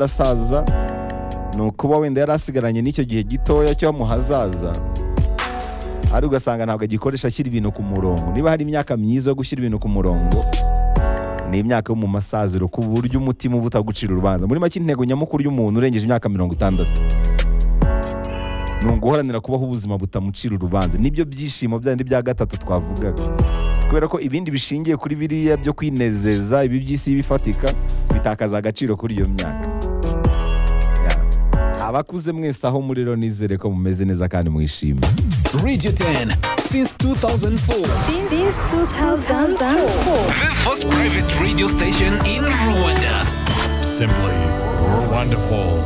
ndasaza ni ukuba wenda yari asigaranye n'icyo gihe gitoya cyo mu hazaza ari ugasanga ntabwo agikoresha ashyira ibintu ku murongo niba hari imyaka myiza yo gushyira ibintu ku murongo ni imyaka yo mu masaziro ku buryo umutima uba utagucira urubanza muri make intego nyamukuru y'umuntu urengeje imyaka mirongo itandatu ni uguharanira kubaho ubuzima butamucira urubanza nibyo byishimo byandi bya gatatu twavugaga kubera ko ibindi bishingiye kuri biriya byo kwinezeza ibi by'isi bifatika bitakaza agaciro kuri iyo myaka Ya. abakuze mwese aho muri rero nizere ko mumeze neza kandi mwishimye Radio 10 since 2004. Since 2004. The first private radio station in Rwanda. Simply, we're wonderful.